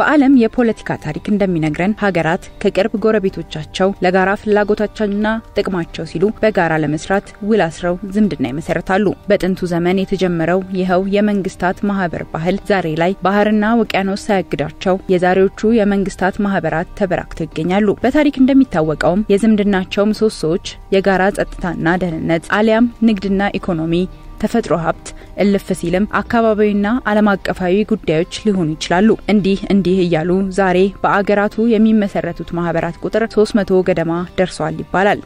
በዓለም የፖለቲካ ታሪክ እንደሚነግረን ሀገራት ከቅርብ ጎረቤቶቻቸው ለጋራ ፍላጎታቸውና ጥቅማቸው ሲሉ በጋራ ለመስራት ውል አስረው ዝምድና ይመሰረታሉ። በጥንቱ ዘመን የተጀመረው ይኸው የመንግስታት ማህበር ባህል ዛሬ ላይ ባህርና ውቅያኖስ ሳያግዳቸው የዛሬዎቹ የመንግስታት ማህበራት ተበራክተው ይገኛሉ። በታሪክ እንደሚታወቀውም የዝምድናቸው ምሰሶዎች የጋራ ጸጥታና ደህንነት አሊያም ንግድና ኢኮኖሚ ተፈጥሮ ሀብት እልፍ ሲልም አካባቢዊና ዓለም አቀፋዊ ጉዳዮች ሊሆኑ ይችላሉ። እንዲህ እንዲህ እያሉ ዛሬ በአገራቱ የሚመሰረቱት ማህበራት ቁጥር 300 ገደማ ደርሰዋል ይባላል።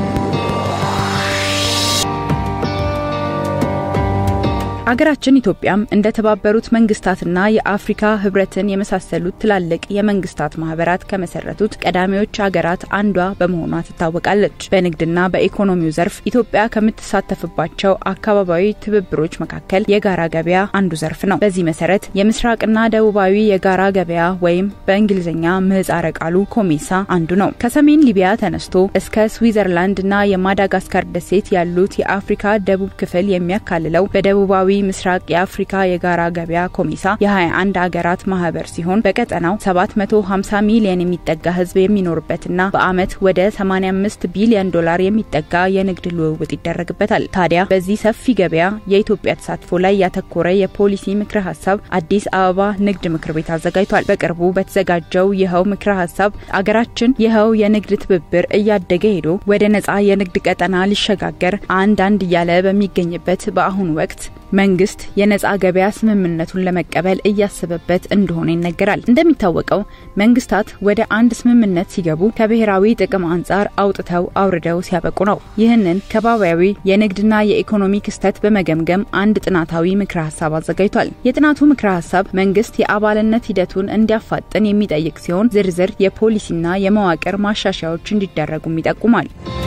አገራችን ኢትዮጵያም እንደ ተባበሩት መንግስታትና የአፍሪካ ህብረትን የመሳሰሉት ትላልቅ የመንግስታት ማህበራት ከመሰረቱት ቀዳሚዎች ሀገራት አንዷ በመሆኗ ትታወቃለች። በንግድና በኢኮኖሚው ዘርፍ ኢትዮጵያ ከምትሳተፍባቸው አካባቢያዊ ትብብሮች መካከል የጋራ ገበያ አንዱ ዘርፍ ነው። በዚህ መሰረት የምስራቅና ደቡባዊ የጋራ ገበያ ወይም በእንግሊዝኛ ምህጻረ ቃሉ ኮሜሳ አንዱ ነው። ከሰሜን ሊቢያ ተነስቶ እስከ ስዊዘርላንድና የማዳጋስካር ደሴት ያሉት የአፍሪካ ደቡብ ክፍል የሚያካልለው በደቡባዊ ምስራቅ የአፍሪካ የጋራ ገበያ ኮሜሳ የ21 አገራት ማህበር ሲሆን በቀጠናው 750 ሚሊዮን የሚጠጋ ህዝብ የሚኖርበትና በአመት ወደ 85 ቢሊዮን ዶላር የሚጠጋ የንግድ ልውውጥ ይደረግበታል። ታዲያ በዚህ ሰፊ ገበያ የኢትዮጵያ ተሳትፎ ላይ ያተኮረ የፖሊሲ ምክረ ሀሳብ አዲስ አበባ ንግድ ምክር ቤት አዘጋጅቷል። በቅርቡ በተዘጋጀው ይኸው ምክረ ሀሳብ አገራችን ይኸው የንግድ ትብብር እያደገ ሄዶ ወደ ነጻ የንግድ ቀጠና ሊሸጋገር አንድ አንድ እያለ በሚገኝበት በአሁኑ ወቅት መንግስት የነጻ ገበያ ስምምነቱን ለመቀበል እያሰበበት እንደሆነ ይነገራል። እንደሚታወቀው መንግስታት ወደ አንድ ስምምነት ሲገቡ ከብሔራዊ ጥቅም አንጻር አውጥተው አውርደው ሲያበቁ ነው። ይህንን ከባቢያዊ የንግድና የኢኮኖሚ ክስተት በመገምገም አንድ ጥናታዊ ምክረ ሀሳብ አዘጋጅቷል። የጥናቱ ምክረ ሀሳብ መንግስት የአባልነት ሂደቱን እንዲያፋጥን የሚጠይቅ ሲሆን ዝርዝር የፖሊሲና የመዋቅር ማሻሻያዎች እንዲደረጉም ይጠቁማል።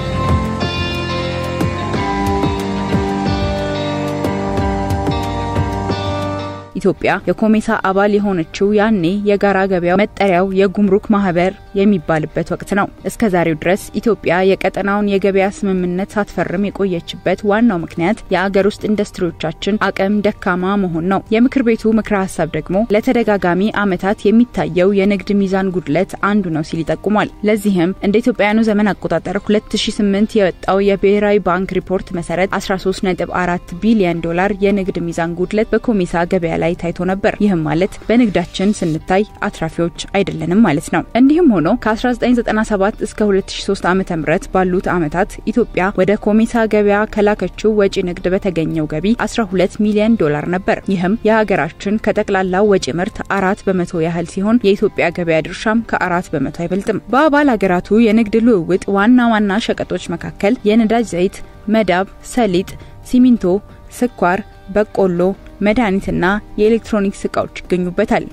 ኢትዮጵያ የኮሜሳ አባል የሆነችው ያኔ የጋራ ገበያው መጠሪያው የጉምሩክ ማህበር የሚባልበት ወቅት ነው። እስከ ዛሬው ድረስ ኢትዮጵያ የቀጠናውን የገበያ ስምምነት ሳትፈርም የቆየችበት ዋናው ምክንያት የአገር ውስጥ ኢንዱስትሪዎቻችን አቅም ደካማ መሆን ነው። የምክር ቤቱ ምክረ ሀሳብ ደግሞ ለተደጋጋሚ ዓመታት የሚታየው የንግድ ሚዛን ጉድለት አንዱ ነው ሲል ይጠቁማል። ለዚህም እንደ ኢትዮጵያውያኑ ዘመን አቆጣጠር 2008 የወጣው የብሔራዊ ባንክ ሪፖርት መሰረት 13.4 ቢሊዮን ዶላር የንግድ ሚዛን ጉድለት በኮሜሳ ገበያ ላይ ታይቶ ነበር። ይህም ማለት በንግዳችን ስንታይ አትራፊዎች አይደለንም ማለት ነው። እንዲህም ሆኖ ከ1997 እስከ 2003 ዓ.ም ባሉት ዓመታት ኢትዮጵያ ወደ ኮሜሳ ገበያ ከላከችው ወጪ ንግድ በተገኘው ገቢ 12 ሚሊዮን ዶላር ነበር። ይህም የሀገራችን ከጠቅላላው ወጪ ምርት አራት በመቶ ያህል ሲሆን የኢትዮጵያ ገበያ ድርሻም ከአራት በመቶ አይበልጥም። በአባል ሀገራቱ የንግድ ልውውጥ ዋና ዋና ሸቀጦች መካከል የነዳጅ ዘይት፣ መዳብ፣ ሰሊጥ፣ ሲሚንቶ፣ ስኳር፣ በቆሎ መድኃኒትና የኤሌክትሮኒክስ እቃዎች ይገኙበታል።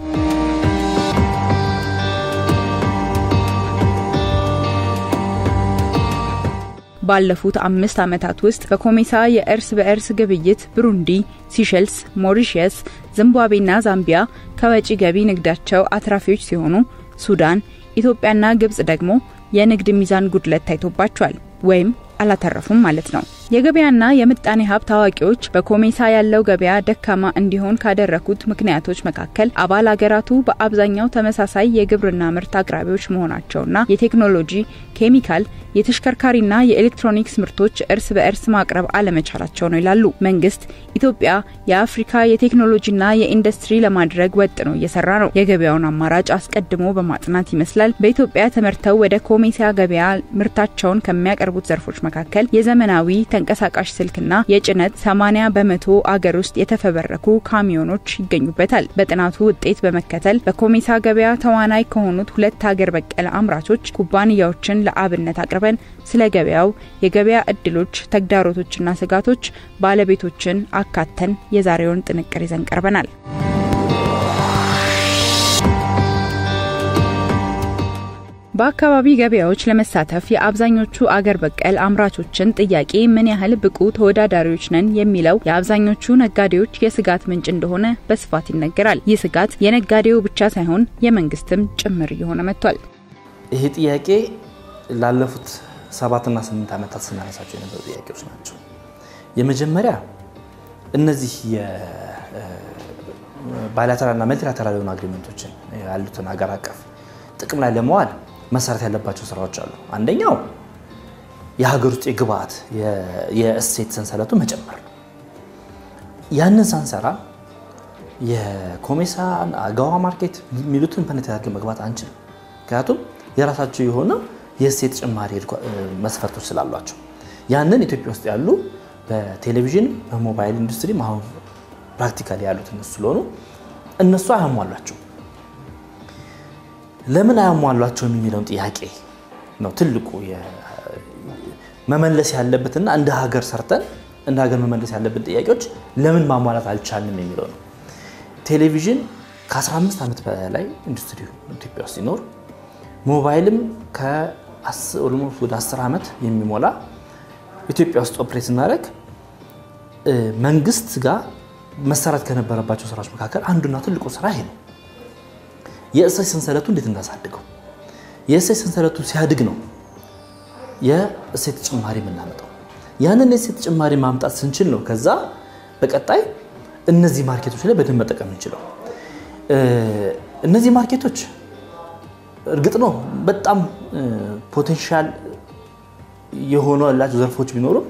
ባለፉት አምስት ዓመታት ውስጥ በኮሜሳ የእርስ በእርስ ግብይት ብሩንዲ፣ ሲሸልስ፣ ሞሪሸስ፣ ዚምባብዌና ዛምቢያ ከወጪ ገቢ ንግዳቸው አትራፊዎች ሲሆኑ ሱዳን፣ ኢትዮጵያና ግብጽ ደግሞ የንግድ ሚዛን ጉድለት ታይቶባቸዋል ወይም አላተረፉም ማለት ነው። የገበያና የምጣኔ ሀብት አዋቂዎች በኮሜሳ ያለው ገበያ ደካማ እንዲሆን ካደረጉት ምክንያቶች መካከል አባል አገራቱ በአብዛኛው ተመሳሳይ የግብርና ምርት አቅራቢዎች መሆናቸውና የቴክኖሎጂ፣ ኬሚካል፣ የተሽከርካሪና የኤሌክትሮኒክስ ምርቶች እርስ በእርስ ማቅረብ አለመቻላቸው ነው ይላሉ። መንግስት ኢትዮጵያ የአፍሪካ የቴክኖሎጂና የኢንዱስትሪ ለማድረግ ወጥ ነው እየሰራ ነው። የገበያውን አማራጭ አስቀድሞ በማጥናት ይመስላል በኢትዮጵያ ተመርተው ወደ ኮሜሳ ገበያ ምርታቸውን ከሚያቀርቡት ዘርፎች መካከል የዘመናዊ ተንቀሳቃሽ ስልክና የጭነት 80 በመቶ አገር ውስጥ የተፈበረኩ ካሚዮኖች ይገኙበታል። በጥናቱ ውጤት በመከተል በኮሜሳ ገበያ ተዋናይ ከሆኑት ሁለት ሀገር በቀል አምራቾች ኩባንያዎችን ለአብነት አቅርበን ስለ ገበያው የገበያ እድሎች፣ ተግዳሮቶችና ስጋቶች ባለቤቶችን አካተን የዛሬውን ጥንቅር ይዘን ቀርበናል። በአካባቢ ገበያዎች ለመሳተፍ የአብዛኞቹ አገር በቀል አምራቾችን ጥያቄ ምን ያህል ብቁ ተወዳዳሪዎች ነን የሚለው የአብዛኞቹ ነጋዴዎች የስጋት ምንጭ እንደሆነ በስፋት ይነገራል። ይህ ስጋት የነጋዴው ብቻ ሳይሆን የመንግስትም ጭምር እየሆነ መጥቷል። ይሄ ጥያቄ ላለፉት ሰባትና ስምንት ዓመታት ስናነሳቸው የነበሩ ጥያቄዎች ናቸው። የመጀመሪያ እነዚህ ባይላተራልና መልቲላተራል የሆኑ አግሪመንቶችን ያሉትን ሀገር አቀፍ ጥቅም ላይ ለመዋል መሰረት ያለባቸው ስራዎች አሉ። አንደኛው የሀገር ውስጥ የግብአት የእሴት ሰንሰለቱ መጨመር ነው። ያንን ሳንሰራ የኮሜሳ አገዋ ማርኬት የሚሉትን ፐኔትሬት መግባት አንችልም። ምክንያቱም የራሳቸው የሆነ የእሴት ጭማሪ መስፈርቶች ስላሏቸው ያንን ኢትዮጵያ ውስጥ ያሉ በቴሌቪዥን በሞባይል ኢንዱስትሪ አሁን ፕራክቲካሊ ያሉት እነሱ ስለሆኑ እነሱ አያሟሏቸው። ለምን አያሟሏቸውም የሚለውን ጥያቄ ነው ትልቁ መመለስ ያለበትና እንደ ሀገር ሰርተን እንደ ሀገር መመለስ ያለብን ጥያቄዎች ለምን ማሟላት አልቻልንም የሚለው ነው። ቴሌቪዥን ከ15 ዓመት በላይ ኢንዱስትሪ ኢትዮጵያ ውስጥ ሲኖር ሞባይልም ወደ 10 ዓመት የሚሞላ ኢትዮጵያ ውስጥ ኦፕሬት ስናደርግ መንግስት ጋር መሰራት ከነበረባቸው ስራዎች መካከል አንዱና ትልቁ ስራ ይሄ ነው። የእሴት ሰንሰለቱ እንዴት እናሳድገው። የእሴት ሰንሰለቱ ሲያድግ ነው የእሴት ጭማሪ የምናመጣው። ያንን የእሴት ጭማሪ ማምጣት ስንችል ነው ከዛ በቀጣይ እነዚህ ማርኬቶች ላይ በደንብ መጠቀም እንችለው። እነዚህ ማርኬቶች እርግጥ ነው በጣም ፖቴንሻል የሆኑ ያላቸው ዘርፎች ቢኖሩም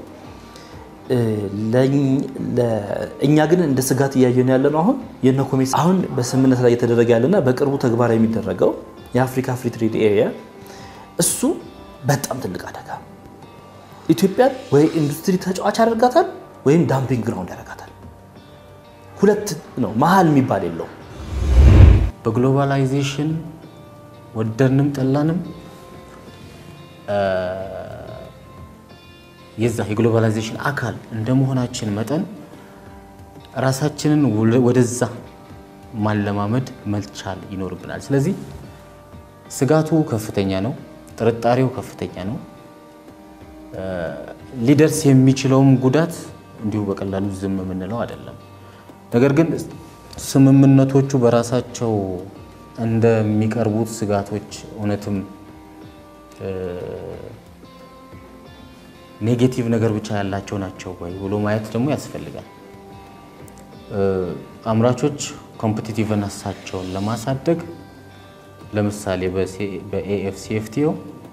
እኛ ግን እንደ ስጋት እያየን ያለ ነው። አሁን የነ ኮሜሳ አሁን በስምምነት ላይ እየተደረገ ያለና በቅርቡ ተግባራዊ የሚደረገው የአፍሪካ ፍሪ ትሬድ ኤሪያ እሱ በጣም ትልቅ አደጋ ኢትዮጵያን ወይ ኢንዱስትሪ ተጫዋች ያደርጋታል ወይም ዳምፒንግ ግራውንድ ያደርጋታል። ሁለት ነው፣ መሀል የሚባል የለውም። በግሎባላይዜሽን ወደድንም ጠላንም የዛ የግሎባላይዜሽን አካል እንደመሆናችን መጠን ራሳችንን ወደዛ ማለማመድ መልቻል ይኖርብናል። ስለዚህ ስጋቱ ከፍተኛ ነው፣ ጥርጣሬው ከፍተኛ ነው። ሊደርስ የሚችለውም ጉዳት እንዲሁ በቀላሉ ዝም የምንለው አይደለም። ነገር ግን ስምምነቶቹ በራሳቸው እንደሚቀርቡት ስጋቶች እውነትም ኔጌቲቭ ነገር ብቻ ያላቸው ናቸው ወይ ብሎ ማየት ደግሞ ያስፈልጋል። አምራቾች ኮምፒቲቲቭነሳቸውን ለማሳደግ ለምሳሌ በኤኤፍሲኤፍቲኦ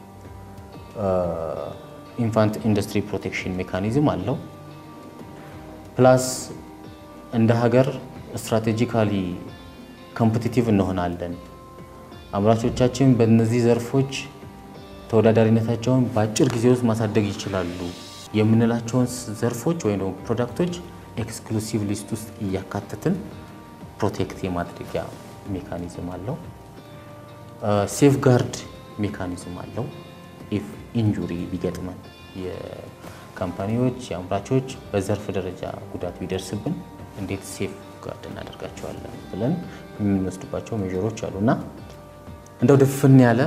ኢንፋንት ኢንዱስትሪ ፕሮቴክሽን ሜካኒዝም አለው። ፕላስ እንደ ሀገር ስትራቴጂካሊ ኮምፒቲቲቭ እንሆናለን፣ አምራቾቻችን በእነዚህ ዘርፎች ተወዳዳሪነታቸውን በአጭር ጊዜ ውስጥ ማሳደግ ይችላሉ የምንላቸውን ዘርፎች ወይም ደግሞ ፕሮዳክቶች ኤክስክሉሲቭ ሊስት ውስጥ እያካተትን ፕሮቴክት የማድረጊያ ሜካኒዝም አለው። ሴፍ ጋርድ ሜካኒዝም አለው። ኢፍ ኢንጁሪ ቢገጥመን የካምፓኒዎች የአምራቾች በዘርፍ ደረጃ ጉዳት ቢደርስብን እንዴት ሴፍ ጋርድ እናደርጋቸዋለን ብለን የምንወስድባቸው ሜዥሮች አሉ እና እንደው ድፍን ያለ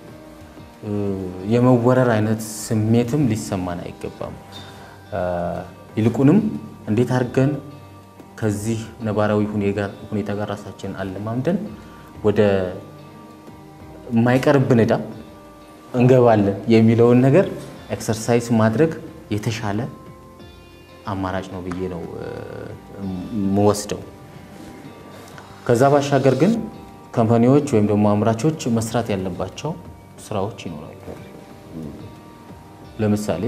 የመወረር አይነት ስሜትም ሊሰማን አይገባም። ይልቁንም እንዴት አድርገን ከዚህ ነባራዊ ሁኔታ ጋር ራሳችንን አለማምደን ወደ የማይቀርብን ዕዳ እንገባለን የሚለውን ነገር ኤክሰርሳይዝ ማድረግ የተሻለ አማራጭ ነው ብዬ ነው የምወስደው። ከዛ ባሻገር ግን ካምፓኒዎች ወይም ደግሞ አምራቾች መስራት ያለባቸው ስራዎች ይኖራሉ። ለምሳሌ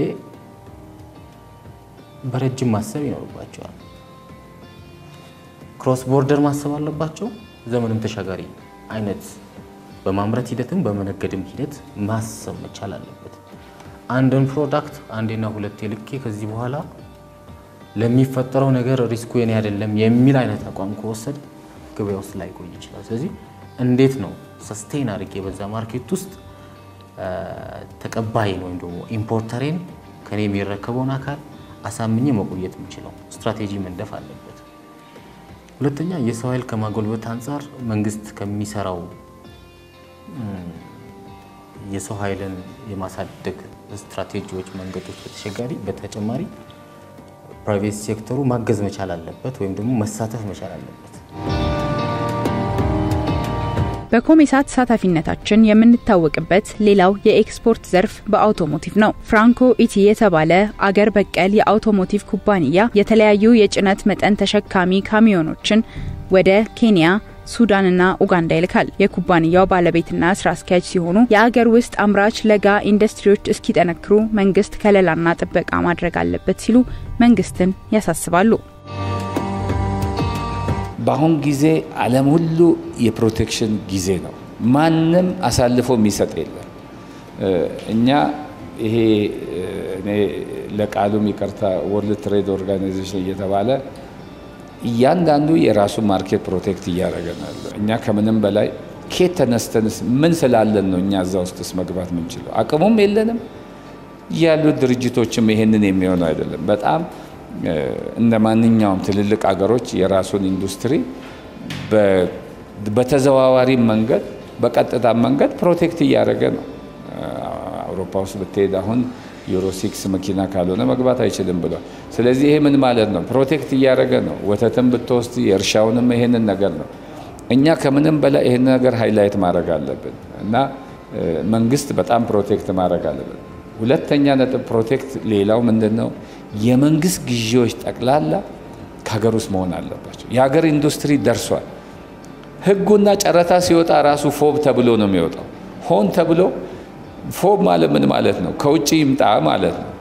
በረጅም ማሰብ ይኖርባቸዋል። ክሮስ ቦርደር ማሰብ አለባቸው። ዘመንም ተሻጋሪ አይነት በማምረት ሂደትም በመነገድም ሂደት ማሰብ መቻል አለበት። አንድን ፕሮዳክት አንዴና ሁለቴ ልኬ ከዚህ በኋላ ለሚፈጠረው ነገር ሪስኩ የኔ አይደለም የሚል አይነት አቋም ከወሰድ ገበያ ውስጥ ላይቆይ ይችላል። ስለዚህ እንዴት ነው ሰስቴን አድርጌ በዛ ማርኬት ውስጥ ተቀባይን ወይም ደግሞ ኢምፖርተሬን ከኔ የሚረከበውን አካል አሳምኜ መቆየት የምችለው ስትራቴጂ መንደፍ አለበት። ሁለተኛ የሰው ኃይል ከማጎልበት አንጻር መንግስት ከሚሰራው የሰው ኃይልን የማሳደግ ስትራቴጂዎች፣ መንገዶች በተሸጋሪ በተጨማሪ ፕራይቬት ሴክተሩ ማገዝ መቻል አለበት ወይም ደግሞ መሳተፍ መቻል አለበት። በኮሜሳ ተሳታፊነታችን የምንታወቅበት ሌላው የኤክስፖርት ዘርፍ በአውቶሞቲቭ ነው። ፍራንኮ ኢቲ የተባለ አገር በቀል የአውቶሞቲቭ ኩባንያ የተለያዩ የጭነት መጠን ተሸካሚ ካሚዮኖችን ወደ ኬንያ ሱዳንና ኡጋንዳ ይልካል። የኩባንያው ባለቤትና ስራ አስኪያጅ ሲሆኑ የአገር ውስጥ አምራች ለጋ ኢንዱስትሪዎች እስኪጠነክሩ መንግስት ከለላና ጥበቃ ማድረግ አለበት ሲሉ መንግስትን ያሳስባሉ። በአሁን ጊዜ ዓለም ሁሉ የፕሮቴክሽን ጊዜ ነው። ማንም አሳልፎ የሚሰጥ የለም። እኛ ይሄ እኔ ለቃሉም ይቅርታ ወርልድ ትሬድ ኦርጋናይዜሽን እየተባለ እያንዳንዱ የራሱን ማርኬት ፕሮቴክት እያደረገ ነው ያለው። እኛ ከምንም በላይ ኬት ተነስተንስ ምን ስላለን ነው እኛ እዛ ውስጥስ መግባት ምንችለው? አቅሙም የለንም። ያሉት ድርጅቶችም ይሄንን የሚሆኑ አይደለም። በጣም እንደ ማንኛውም ትልልቅ አገሮች የራሱን ኢንዱስትሪ በተዘዋዋሪ መንገድ በቀጥታ መንገድ ፕሮቴክት እያደረገ ነው። አውሮፓ ውስጥ ብትሄድ አሁን ዩሮ ሲክስ መኪና ካልሆነ መግባት አይችልም ብሏል። ስለዚህ ይሄ ምን ማለት ነው? ፕሮቴክት እያደረገ ነው። ወተትን ብትወስድ የእርሻውንም ይሄንን ነገር ነው። እኛ ከምንም በላይ ይህን ነገር ሃይላይት ማድረግ አለብን እና መንግስት በጣም ፕሮቴክት ማድረግ አለብን። ሁለተኛ ነጥብ ፕሮቴክት፣ ሌላው ምንድን ነው? የመንግስት ግዢዎች ጠቅላላ ከሀገር ውስጥ መሆን አለባቸው። የሀገር ኢንዱስትሪ ደርሷል። ህጉና ጨረታ ሲወጣ ራሱ ፎብ ተብሎ ነው የሚወጣው። ሆን ተብሎ ፎብ ማለት ምን ማለት ነው? ከውጭ ይምጣ ማለት ነው።